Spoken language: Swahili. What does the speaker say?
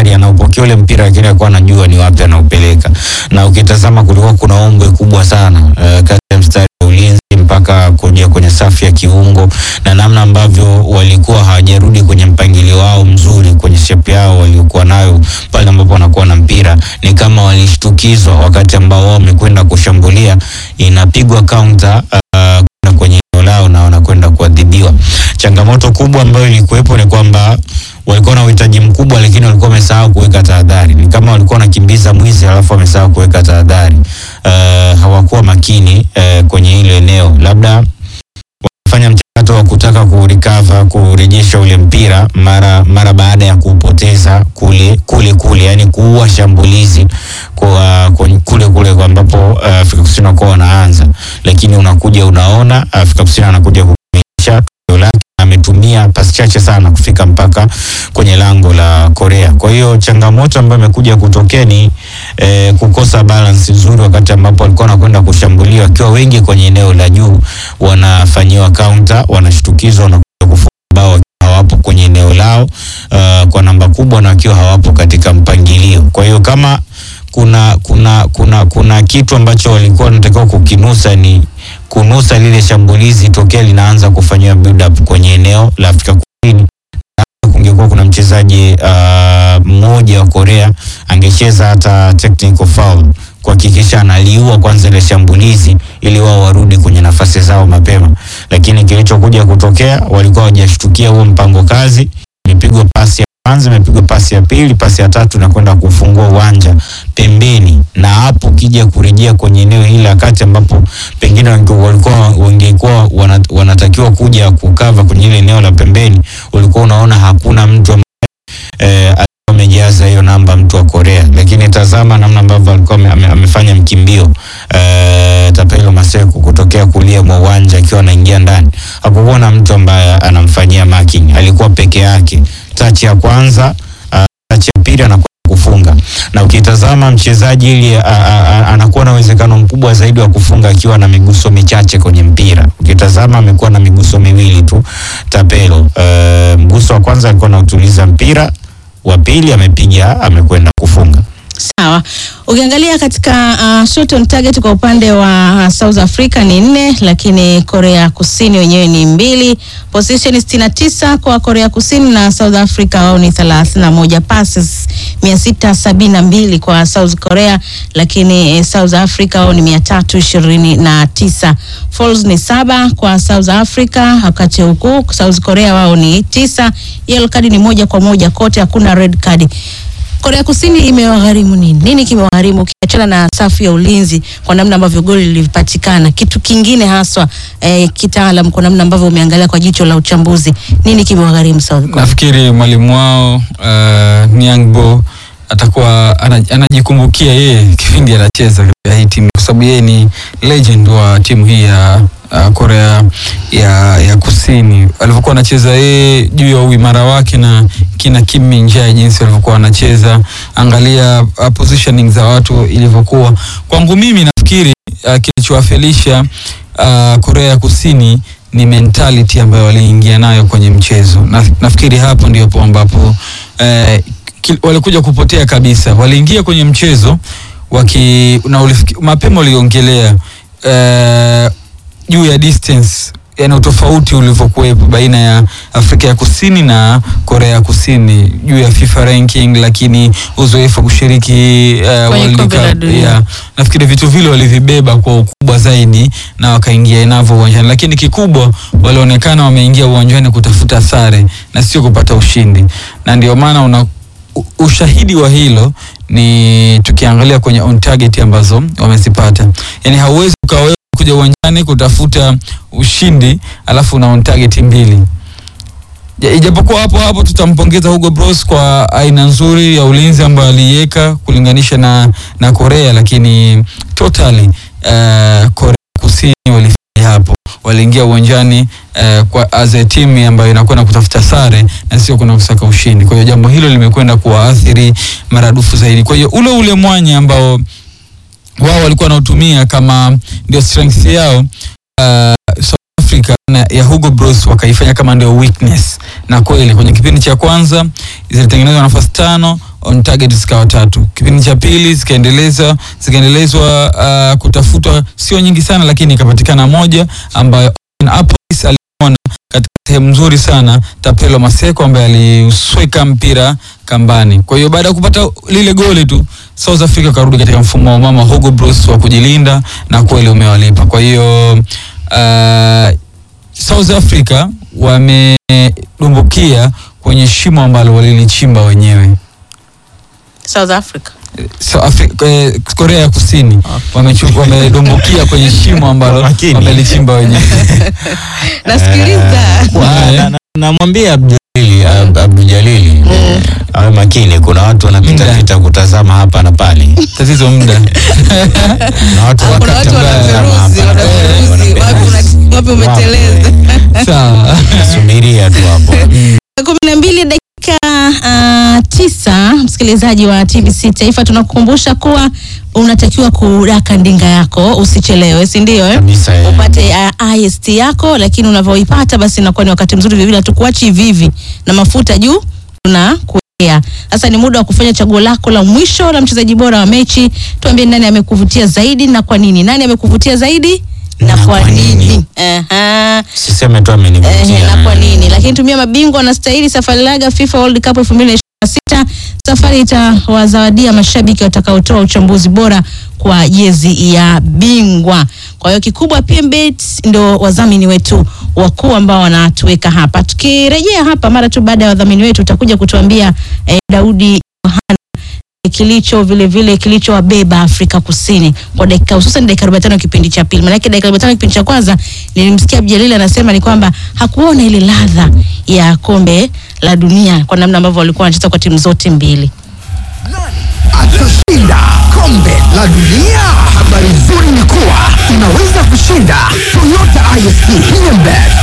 mstari anaupokea ule mpira, lakini alikuwa anajua ni wapi anaupeleka, na ukitazama kulikuwa kuna ombwe kubwa sana uh, kati ya mstari wa ulinzi mpaka kuja kwenye safu ya kiungo na namna ambavyo walikuwa hawajarudi kwenye mpangilio wao mzuri kwenye shape yao waliokuwa nayo pale ambapo wanakuwa na mpira, ni kama walishtukizwa wakati ambao wao wamekwenda kushambulia, inapigwa counter uh, kwenda kwenye eneo lao na wanakwenda kuadhibiwa. Changamoto kubwa ambayo ilikuwepo ni kwamba walikuwa na uhitaji mkubwa, lakini walikuwa wamesahau kuweka tahadhari. Ni kama walikuwa wanakimbiza mwizi alafu wamesahau kuweka tahadhari. Uh, hawakuwa makini uh, kwenye ile eneo, labda fanya mchakato wa kutaka kurecover kurejesha ule mpira mara mara baada ya kupoteza kule kule kule, yani kuua shambulizi kwa, kwa kule kule kwa ambapo uh, Afrika Kusini wako wanaanza, lakini unakuja unaona Afrika Kusini anakuja kukamilisha tukio lake ametumia pasi chache sana kufika mpaka kwenye lango la Korea. Kwa hiyo changamoto ambayo imekuja kutokea ni eh, kukosa balance nzuri wakati ambapo walikuwa wanakwenda kushambulia wakiwa wengi kwenye eneo la juu, wanafanyiwa counter, wanashtukizwa na kufunga bao wakiwa hawapo kwenye eneo lao uh, kwa namba kubwa na wakiwa hawapo katika mpangilio. Kwa hiyo kama kuna kuna kuna kuna kitu ambacho walikuwa wanatakiwa kukinusa ni kunusa lile shambulizi tokea linaanza kufanyiwa build up kwenye eneo la Afrika Kusini. Kungekuwa kuna mchezaji uh, mmoja wa Korea angecheza hata technical foul kuhakikisha analiua kwanza ile shambulizi ili wao warudi kwenye nafasi zao mapema, lakini kilichokuja kutokea walikuwa hawajashtukia huo mpango kazi. Imepigwa pasi ya kwanza, imepigwa pasi ya pili, pasi ya tatu na kwenda kufungua uwanja pembeni, na hapo kija kurejea kwenye eneo hili la kati ambapo pengine walikuwa wangekuwa wanatakiwa kuja kukava kwenye ile eneo la pembeni, ulikuwa unaona hakuna mtu ambaye eh, amejaza hiyo namba mtu wa Korea, lakini tazama namna ambavyo alikuwa ame, amefanya mkimbio eh, Tapelo Maseko kutokea kulia mwa uwanja akiwa anaingia ndani, hakukuwa na mtu ambaye anamfanyia marking, alikuwa peke yake. Touch ya kwanza, uh, touch ya pili anakuwa kufunga na ukitazama mchezaji ili anakuwa na uwezekano mkubwa zaidi wa kufunga akiwa na miguso michache kwenye mpira. Ukitazama amekuwa na miguso miwili tu Tapelo. Uh, mguso wa kwanza alikuwa anautuliza mpira, wa pili amepiga amekwenda kufunga. Sawa, ukiangalia katika uh, shot on target kwa upande wa uh, South Africa ni nne, lakini Korea Kusini wenyewe ni mbili. Position sitini na tisa kwa Korea Kusini na South Africa wao ni thelathini na moja passes mia sita sabini na mbili kwa South Korea, lakini eh, South Africa wao ni mia tatu ishirini na tisa. Falls ni saba kwa South Africa, wakati huku South Korea wao ni tisa. Yellow card ni moja kwa moja kote, hakuna red card. Korea Kusini imewagharimu nini? Nini kimewagharimu ukiachana na safu ya ulinzi kwa namna ambavyo goli lilipatikana? Kitu kingine haswa eh, kitaalam kwa namna ambavyo umeangalia kwa jicho la uchambuzi, nini kimewagharimu South Korea? Nafikiri mwalimu wao uh, Niangbo atakuwa ana- anajikumbukia yeye kipindi anacheza katika hii timu, kwa sababu yeye ni legend wa timu hii ya uh, Korea ya, ya Kusini. Alivyokuwa anacheza yeye juu ya uimara wake na kina Kim Min Jae jinsi walivyokuwa wanacheza, angalia uh, positioning za watu ilivyokuwa. Kwangu mimi nafikiri uh, kilichowafelisha uh, Korea ya Kusini ni mentality ambayo waliingia nayo kwenye mchezo. Na, nafikiri hapo ndipo ambapo eh, ki- walikuja kupotea kabisa. Waliingia kwenye mchezo waki na ulifiki, mapema waliongelea eh, juu ya distance yani utofauti ulivyokuwepo baina ya Afrika ya Kusini na Korea ya Kusini juu ya FIFA ranking, lakini uzoefu wa kushiriki uh, World kombe la Cup dunia. yeah. Nafikiri vitu vile walivibeba kwa ukubwa zaidi na wakaingia navyo uwanjani, lakini kikubwa walionekana wameingia uwanjani kutafuta sare na sio kupata ushindi, na ndio maana una u- ushahidi wa hilo ni tukiangalia kwenye on target ambazo wamezipata. Yani hauwezi ukawa kuja uwanjani kutafuta ushindi alafu una on target mbili. Ja- Ijapokuwa hapo hapo tutampongeza Hugo Bros kwa aina nzuri ya ulinzi ambayo aliiweka kulinganisha na, na Korea, lakini totally uh, Korea Kusini walifanya hapo, waliingia uwanjani uh, kwa as a team ambayo inakwenda kutafuta sare na sio kuna kusaka ushindi. Kwa hiyo jambo hilo limekwenda kuwaathiri maradufu zaidi. Kwa hiyo ule ule mwanya ambao wao walikuwa wanautumia kama ndio strength yao uh, South Africa na ya Hugo Bros wakaifanya kama ndio weakness, na kweli kwenye kipindi cha kwanza zilitengenezwa nafasi tano on target zikawa tatu. Kipindi cha pili zikaendelezwa zikaendelezwa uh, kutafutwa sio nyingi sana, lakini ikapatikana moja ambayo Apolis aliona katika sehemu nzuri sana Tapelo Maseko ambaye aliusweka mpira kambani. Kwa hiyo baada ya kupata lile goli tu South Africa karudi katika mfumo wa mama Hugo Bros wa kujilinda na kweli umewalipa. Kwa hiyo uh, South Africa wamedumbukia kwenye shimo ambalo walilichimba wenyewe. South Africa. So, Afri- eh, Korea ya Kusini wamechu- wamedumbukia kwenye shimo ambalo Makini. wamelichimba wenyewe. Nasikiliza. Na- na- na- namwambia Abduljalili Ab- Abduljalili awe makini, kuna watu wanapita Muda. pita kutazama hapa na pale, Tatizo muda. na watu Ah, kuna watu wakati wanatazama wanaperuzi, hapa na pale, wanaperuzi, wanaperuzi. wapi una- wapi umeteleza. Wapo, Sawa. eh, Subiria tu hapo. kumi na mbili dakika uh, tisa msikilizaji wa TBC Taifa tunakukumbusha kuwa unatakiwa kudaka ndinga yako usichelewe si ndio eh? Kabisa, eh. upate uh, IST yako lakini unavyoipata basi inakuwa ni wakati mzuri vivile hatukuachi hivi hivi na mafuta juu tunakuwekea sasa ni muda wa kufanya chaguo lako la mwisho la mchezaji bora wa mechi tuambie nani amekuvutia zaidi na kwa nini nani amekuvutia zaidi na, Na kwa kwa nini? nini Aha. Siseme tu Ehe, amenivutia. na kwa nini lakini tumia mabingwa wanastahili safari laga FIFA World Cup 2026 safari itawazawadia mashabiki watakaotoa uchambuzi bora kwa jezi ya bingwa kwa hiyo kikubwa PMBet ndio wadhamini wetu wakuu ambao wanatuweka hapa tukirejea hapa mara tu baada ya wadhamini wetu utakuja kutuambia eh, Daudi Yohana kilicho vile vile kilichowabeba Afrika Kusini kwa dakika hususan dakika 45 kipindi cha pili. Maana dakika 45 kipindi cha kwanza nilimsikia Abdijalili anasema ni kwamba hakuona ile ladha ya kombe la dunia kwa namna ambavyo walikuwa wanacheza kwa timu zote mbili. atashinda kombe la dunia. Habari nzuri ni kuwa unaweza kushinda Toyota ISP Hyundai